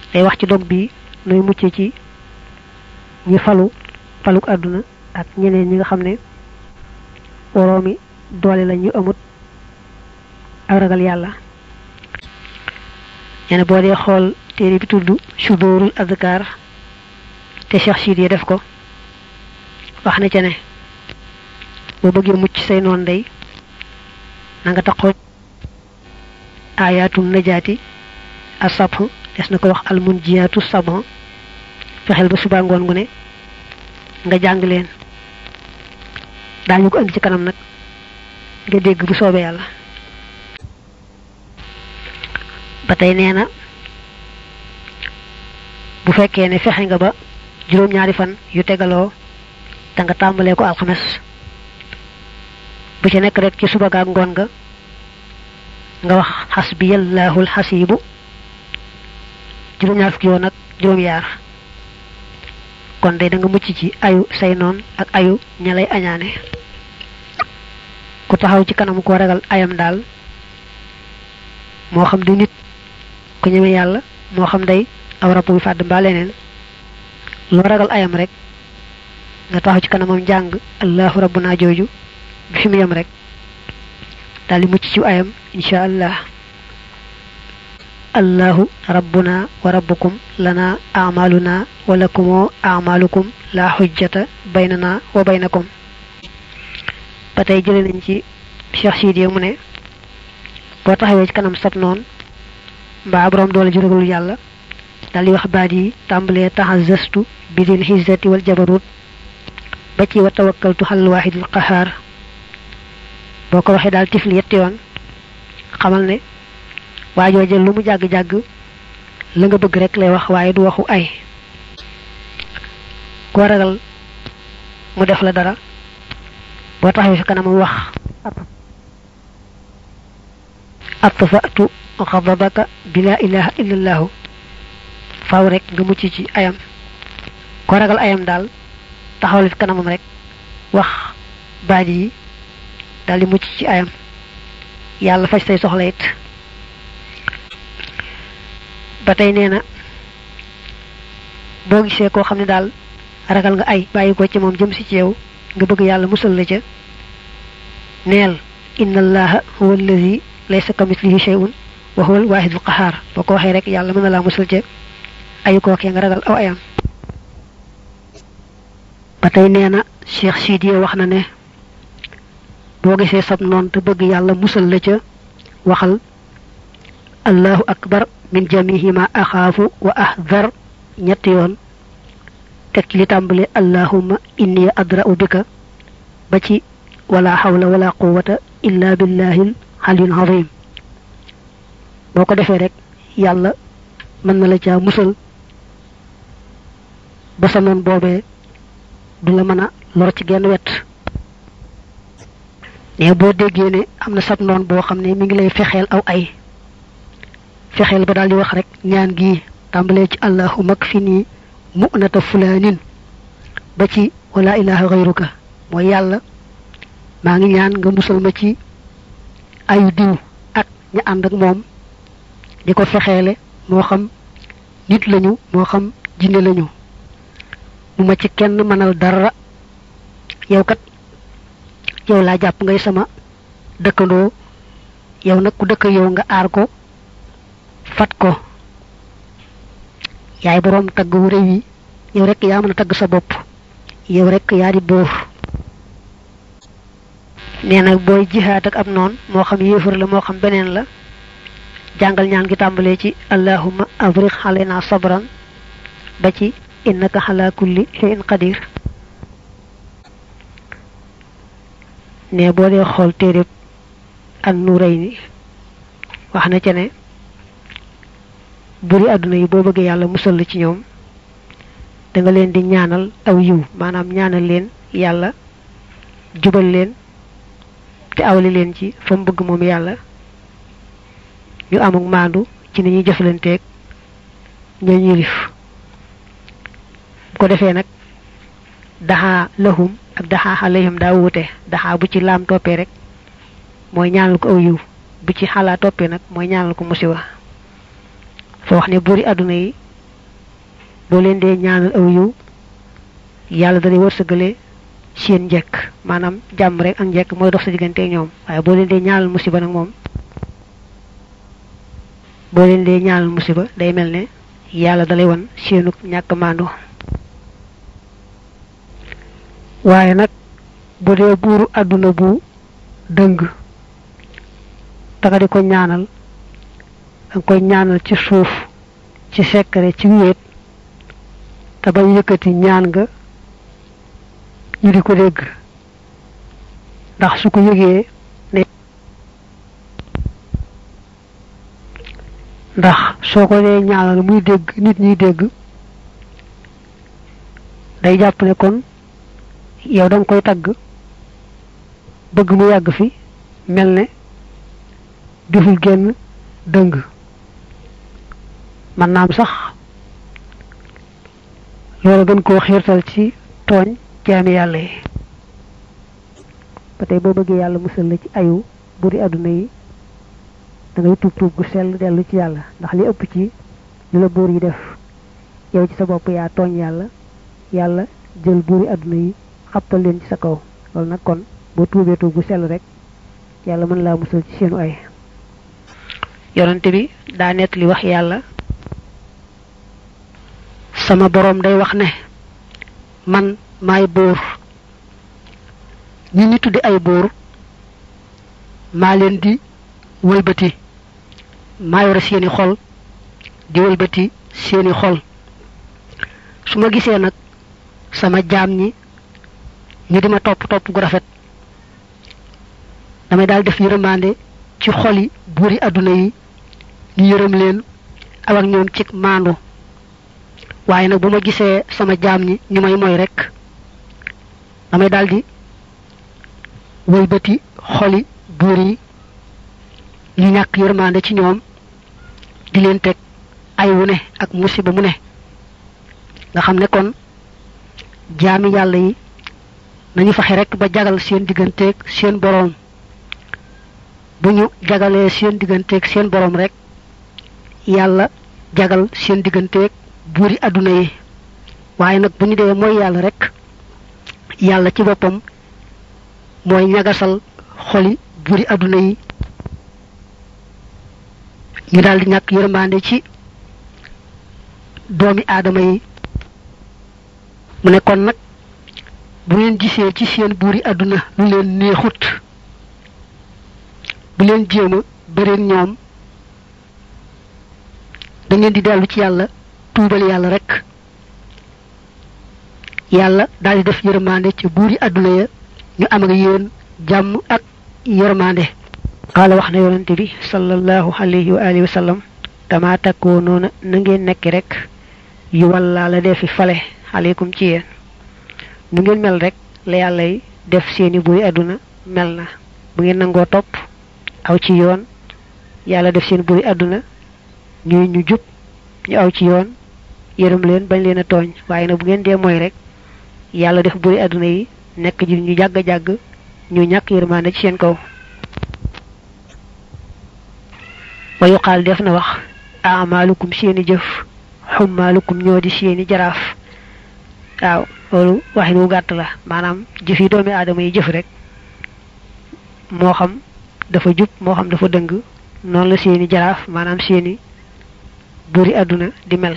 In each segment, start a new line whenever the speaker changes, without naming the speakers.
day wax ci dog bi nuy mucc ci ñi falu faluk àdduna ak ñeneen ñi nga xam ne woroomi doole la ñu amut ak ragal yàlla ñene boo dee xool téere bi tudd sudóorul adkar te Cheikh Siid yi def ko wax na ca ne boo bëggee mucc say noon day na nga taxoo ayaatu najaati asabh des na ko wax almunjiyaatu sabh fexeel ba suba ngoon gu ne nga jàng leen daañu ko andi ci kanam nag nga dégg bu soobee yàlla ba tey nee na bu fekkee ne fexe nga ba juróom-ñaari fan yu tegaloo te nga tàmbalee ko alxames bu ci nekk rek ci suba gaak ngoon nga nga wax xasbiyallahul xasibu juróom-ñaar fukki yoon ak juróom-yaar kon day da nga mucc ci ayu say noon ak ayu ña lay añaane ku taxaw ci kanam koo ragal ayam daal moo xam di nit ku ñeme yàlla moo xam day aw rab buy fàdd mbaa leneen loo ragal ayam rek nga taxaw ci kanamam jàng allahu rabbuna jooju bi fi mu yem rek daal di mucc ci ayam insha allah allahu rabbuna wa rabbukum lana amaluna wa lakumoo amalukum la xujjata baynana wa baynakum ba tey jële nañ ci Cheikh Sidiya mu ne boo taxawee ci kanam sab noon mbaa borom doole ju ragalul yàlla daal di wax baat yi tàmbalee taxazastu bi dil xizzati wal jabarut ba ci wa tawakkaltu xalal waahidil qahaar boo ko waxee daal tifli yetti yoon xamal ne waajoo jël lu mu jàgg-jàgg la nga bëgg rek lay wax waaye du waxu ay koo ragal mu def la dara boo taxawee fi kanam wax atfatu xadabaka bi laa ilaha illallahu faaw rek nga mucc ci ayam ko ragal ayam daal taxawal fi kanamam rek wax baat yi daal di mucc ci ayam yàlla faj say soxla it ba tey nee na boo gisee koo xam ne daal ragal nga ay bàyyi ko ci moom jëm si ci yow nga bëgg yàlla musal la ca neel inna allaha huwa allazi laysa kamislihi shay'un wa huwa al-wahidul qahhar boo ko waxee rek yàlla mën na laa musal ca ayu kookee nga ragal aw ayam ba tey nee na Cheikh Sidiya wax na ne boo gisee sab noon te bëgg yàlla musal la ca waxal allahu akbar min jamihi ma axaafu wa ahdar ñetti yoon teg ci li tàmbale allahumma inni adra'u bika ba ci wala hawla wala quwwata illa billahil aliyul azim boo ko defee rek yàlla mën na la caa musal ba sa noon boobee du la mën a lor ci genn wet ne boo déggee ne am na sab noon boo xam ne mi ngi lay fexeel aw ay fexeel ba daal di wax rek ñaan gi tàmbalee ci allahumma kfini mu'nata fulaanin ba ci wala ilaha ghayruka mooy yàlla maa ngi ñaan nga musal ma ci ayu diw ak ña ànd ak moom di ko fexeele moo xam nit lañu moo xam jinne lañu mu ma ci kenn mënal dara yow kat yow laa jàpp ngay sama dëkkandoo yow nag ku dëkk yow nga aar ko fat ko yaay boroom tagg wu réew yi yow rek yaa mën a tagg sa bopp yow rek yaa di bóor nee nag booy jihaat ak am noon moo xam yéefar la moo xam beneen la jàngal ñaan gi tàmbalee ci allahumma afriq alayna sabran ba ci innaka ala kulli shay'in qadir ne boo dee xool téereb an nurayni wax na ca ne buri àdduna yi boo bëggee yàlla musal la ci ñoom da nga leen di ñaanal aw yiw maanaam ñaanal leen yàlla jubal leen te awli leen ci fa mu bëgg moom yàlla ñu amuk maandu ci ni ñuy jëflanteeg ñoo ñilif bu ko defee nag daxaa lahum ak daxaa alayhim daa wuute daxaa bu ci laam toppee rek mooy ñaanal ko aw yiw bu ci xalaa toppee nag mooy ñaanal ko musiba fa wax ne buri àdduna yi boo leen dee ñaanal aw yiw yàlla dalay wërsëgale seen njekk maanaam jàmm rek ak njekk mooy dox sa diggante ñoom waaye boo leen dee ñaanal musiba nag moom boo leen dee ñaanal musiba day mel ne yàlla dalay wan seenu ñàkk maandu waaye nag bu dee buuru àdduna bu dëng taga di ko ñaanal danga koy ñaanal ci suuf ci sekkare ci wéet te bañ yëkkati ñaan nga ñu di ko dégg ndax su ko yëgee ne ndax soo ko dee ñaanal muy dégg nit ñuy dégg day jàpp ne kon yow danga koy tagg bëgg mu yàgg fi mel ne deful génn dëng man naam sax loolu gën koo xiirtal ci tooñ jaami yàlla yi ba tey boo bëggee yàlla musal la ci ayu buri àdduna yi da ngay tuub tuub gu sell dellu ci yàlla ndax li ëpp ci li la buur yi def yow ci sa bopp yaa tooñ yàlla yàlla jël buuri àdduna yi xabtal leen ci sa kaw loolu nag kon boo tuubee tuub gu sell rek yàlla mën laa musal ci seenu ay yonante bi daa nett li wax yàlla sama boroom day wax ne man maay buur ñi ñi tuddi ay buur maa leen di wëlbati maa yore seeni xol di wëlbati seeni xol su ma gisee nag sama jaam ñi ñu di ma topp topp gu rafet damay daal def yërëmaande ci xoli buuri àdduna yi ñu yërëm leen aw ak ñoom ci maandu waaye nag bu ma gisee sama jaam ñi ñu may moy rek damay daldi wëlbati xoli buur yi ñu ñàkk yërmande ci ñoom di leen teg ay wu ne ak musiba mu ne nga xam ne kon jaami yàlla yi nañu fexe rek ba jagal seen digganteeg seen boroom bu ñu jagalee seen digganteeg seen boroom rek yàlla jagal seen digganteeg buuri àdduna yi waaye nag bu ñu dee mooy yàlla rek yàlla ci boppam mooy ñagasal xoli buuri àdduna yi ñu daldi ñàkk yërmande ci doomi aadama yi mu ne kon nag bu ngeen gisee ci seen buuri àdduna lu leen neexut bu leen jéem a bëreeg ñoom da ngeen di dellu ci yàlla tuubal yàlla rek yàlla daal di def yërmande ci buuri àdduna ya ñu am ak yéen jàmm ak yërmande qaala wax na yonente bi sallallahu alayhi wa alihi wa sallam dama takkoo noona na ngeen nekki rek yu wallaa la defi fale aleykum ci yéen nu ngeen mel rek la yàlla yi def seeni buuri àdduna mel na bu ngeen nangoo topp aw ci yoon yàlla def seen buuri àdduna ñuy ñu jub ñu aw ci yoon yërëm leen bañ leen a tooñ waaye nag bu ngeen dee mooy rek yàlla def buuri àdduna yi nekk ji ñu jàgg-jàgg ñu ñàkk yërmaande ci seen kaw wa yuqaal def na wax amaalukum seeni jëf xummaalukum ñoo di seeni jaraaf waaw loolu waxin wu gàtt la maanaam jëf yi doomi aadama yi jëf rek moo xam dafa jub moo xam dafa dëng noonu la seeni jaraaf maanaam seeni buri àdduna di mel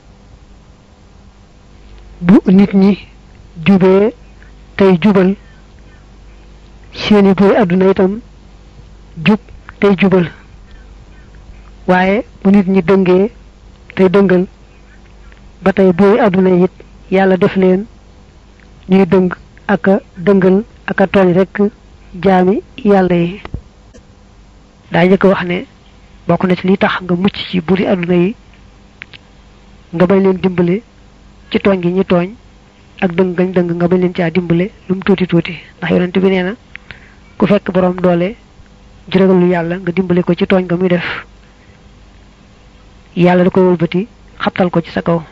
bu nit ñi jubee tey jubal seeni buri àdduna itam jub tey jubal waaye bu nit ñi dëngee tey dëngal ba tey buri àdduna it yàlla def leen ñuy dëng ak a dëngal ak a tooñ rek jaami yàlla yi daa njëkk wax ne bokk na ci li tax nga mucc ci buri àdduna yi nga bañ leen dimbale ci tooñ gi ñi tooñ ak dëng gañ dëng nga bañ leen caa dimbale lu mu tuuti tuuti ndax yonent bi nee na ku fekk borom doole jërëgalu yàlla nga dimbale ko ci tooñ nga muy def yàlla da koy wëlbati xabtal ko ci sa kaw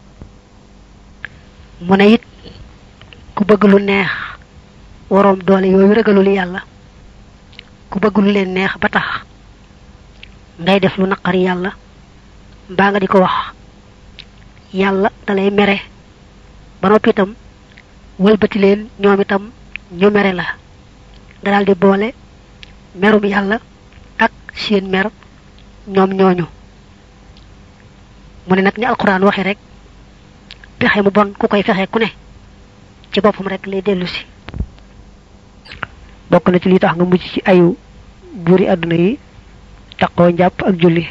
mu ne it ku bëgg lu neex waroom doole yooyu ragalul yàlla ku bëgg lu leen neex ba tax ngay def lu naqari yàlla mbaa nga di ko wax yàlla dalay mere ba noppi itam wëlbati leen ñoom itam ñu mere la nga daal di boole merum yàlla ak seen mer ñoom ñooñu mu ne nag ni alquran waxe rek pexe mu bon ku koy fexe ku ne ci boppam rek lay dellu si
bokk na ci li tax nga mucc ci ayu buuri àdduna yi taqoo njàpp ak julli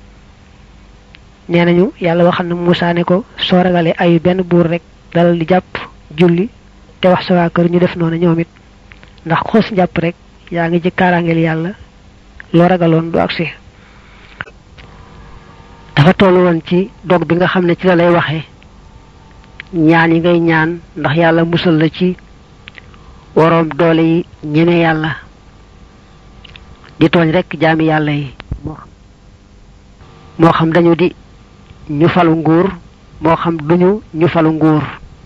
nee nañu yàlla waxal na Musaa ne ko soo ragalee ayu benn buur rek dalal di jàpp julli te wax sa waa kër ñu def noonu ñoom it ndax xoos njàpp rek yaa ngi ci kaaraangeel yàlla loo ragaloon du agsi dafa tollu woon ci dog bi nga xam ne ci la lay waxee ñaan yi ngay ñaan ndax yàlla musal la ci woroom doole yi ñeme yàlla di tooñ rek jaami yàlla yi moo xam dañu di ñu falu nguur moo xam duñu ñu falu nguur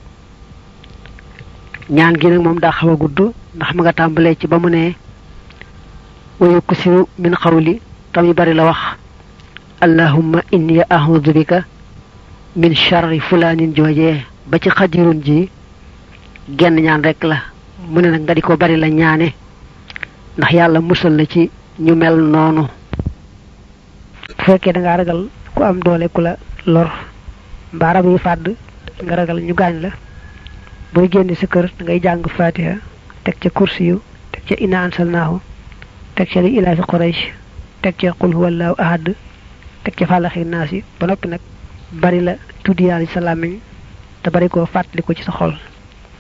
ñaan gi nag moom daa xaw a gudd ndax ma nga tàmbalee ci ba mu ne wayu kusiru min xawli tam yu bari la wax allahumma inni a'udhu bika min sharri fulaanin joojee ba ci xadirun ji genn ñaan rek la mu ne nag nga di ko bari la ñaane ndax yàlla musal la ci ñu mel noonu bu fekkee da ngaa ragal ku am doole ku la lor mbaa rab yi fàdd nga ragal ñu gaañ la booy génn sa kër da ngay jàng fatiha teg ca kursi yu teg ca ina ansalnaahu teg ca li ilaa fi quraysh teg ca qul huwallahu ahad teg ca fàllaxi naas yi ba noppi nag bari la tuddi yàlla ci sa làmmiñ te bari koo fàttali ko ci sa xol